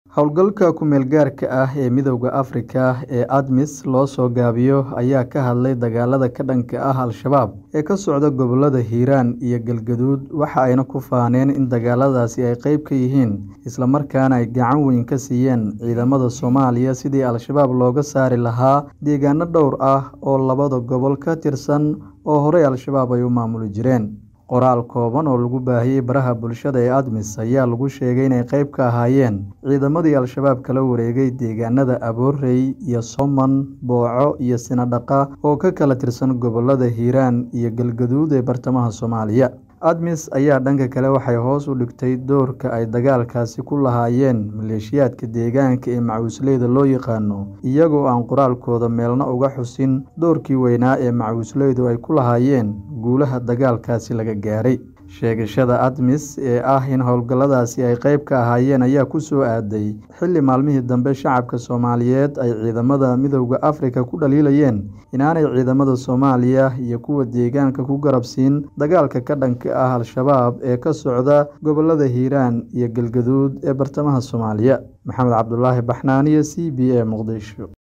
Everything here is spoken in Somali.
Hawlgalka ku-meel-gaarka ah ee Midowga Afrika ee ADMIS loo soo gaabiyo ayaa ka hadlay dagaalada ka dhanka ah Al-shabaab ee ka socda gobollada Hiiraan iyo Galgaduud waxa ayna ku faaneen in dagaaladaasi ay qayb ka yihiin isla markaana ay gacan weyn ka siiyeen ciidamada Soomaaliya sidii Al-shabaab looga saari lahaa deegaano dhowr ah oo labada gobol ka tirsan oo horey Al-shabaab ay u maamuli jireen. Qoraal kooban oo lagu baahiyay baraha bulshada ee ADMIS ayaa lagu sheegay inay qayb ka ahaayeen ciidamadii Al-shabaab kala wareegay deegaanada Aboorey iyo Sooman, Booco iyo Sinadhaqa oo ka kala tirsan gobollada Hiiraan iyo Galgaduud ee bartamaha Soomaaliya. ADMIS ayaa dhanka kale waxay hoos u dhigtay doorka ay dagaalkaasi ku lahaayeen maleeshiyaadka deegaanka ee macawisleyda loo yaqaano, iyagoo aan qoraalkooda meelna uga xusin doorkii weynaa ee macawisleydu ay ku lahaayeen guulaha dagaalkaasi laga gaaray. Sheegashada ADMIS ee ah in howlgalladaasi ay qayb ka ahaayeen ayaa ku soo aaday xilli maalmihii dambe shacabka Soomaaliyeed ay ciidamada Midowga Afrika ku dhaliilayeen inaanay ciidamada Soomaaliya iyo kuwa deegaanka ku garab siin dagaalka ka dhanka ah Al-shabaab ee ka socda gobollada Hiiraan iyo Galgaduud ee bartamaha Soomaaliya. Maxamed Cabdulaahi Baxnaaniye, C B A, Muqdisho.